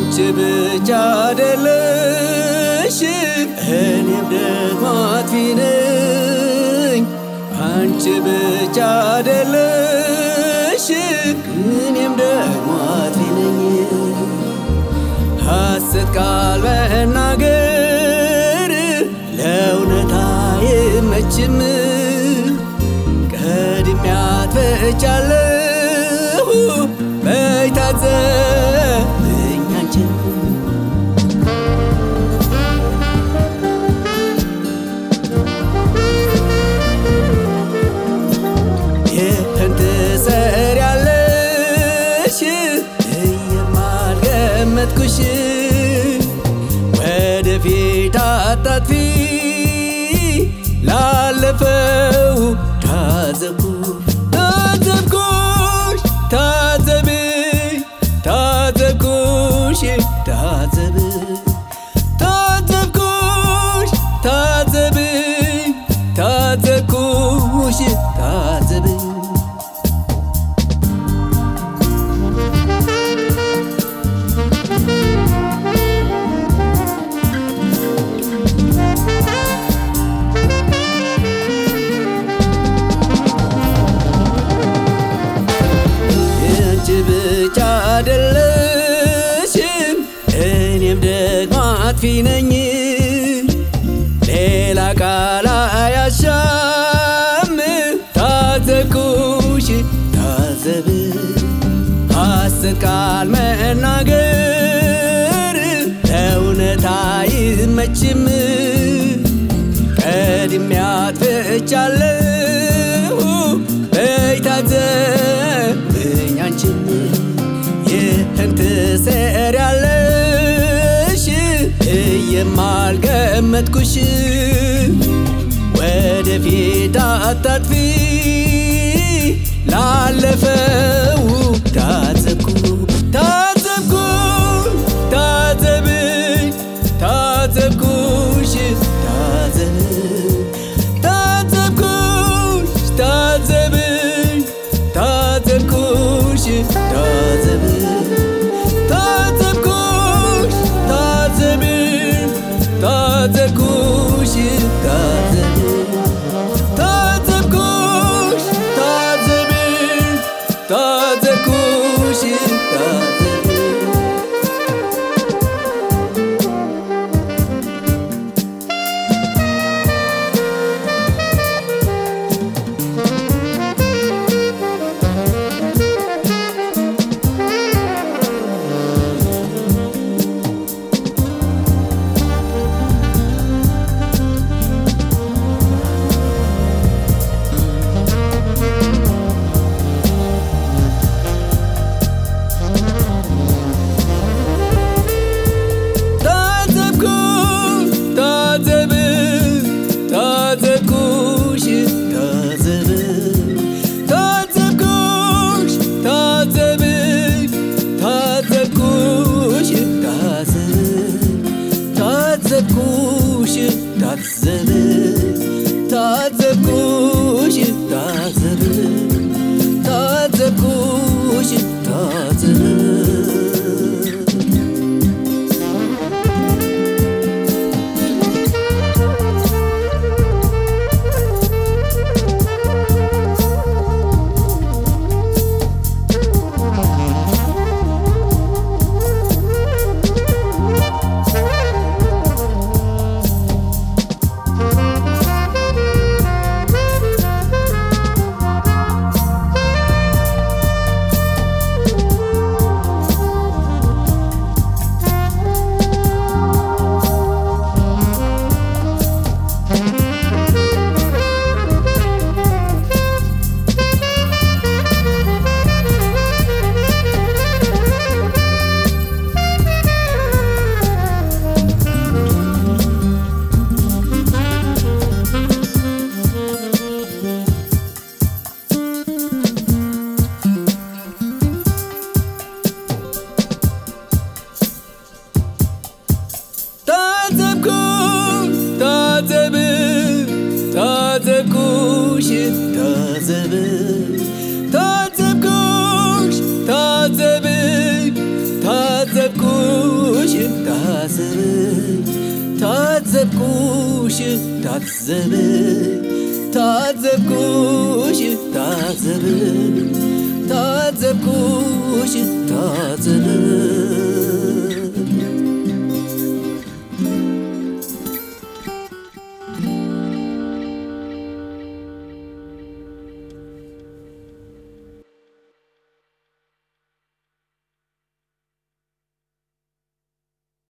አንቺ ብቻ አይደለሽ እኔም ደግሞ አጥፊ ነኝ። አንቺ ብቻ አይደለሽ እኔም ደግሞ አጥፊ ነኝ። ሐሰት ቃል መናገር ለእውነት አይመችም። ቀድሜ አጥፍቻለሁ በይ ታዘብኝ አንቺን ይህን ትሰሪያለሽ እየማልገመትኩሽ ወደፊት አታጥፊ ላለፈው ታዘብኩ ታዘብኩሽ ታዘብ ታዘብኩሽ ታዘብ ታዘብኩሽ ታዘብ ታዘብኩሽ ታዘብ አንቺ ብቻ አይደለሽም እኔም ደግሞ አጥፊ ነኝ። ሌላ ቃል አያሻም ታዘብኩሽ ታዘብ ሐሰት ቃል መናገር ለእውነት አይመችም። ቀድሜ አጥፍቻለሁ በይ ታዘብኝ አንቺም ይህን ትሰሪያለሽ እየማልገመትኩሽ ወደፊት አታጥፊ ላለፈው ታዘብኩ ታዘብኩ ታዘብኝ ታዘብኩሽ ታዘብ ታዘብኩሽ ታዘብኝ ታዘብኩሽ ታዘብ ታዘብኩሽ ታዘብኝ ታዘብኩሽ ታዘብ ታዘብኩሽ ታዘብኝ ታዘብኩሽ ታዘብኝ ታዘብኩሽ ታዘብኝ ታዘብኩሽ ታዘብኝ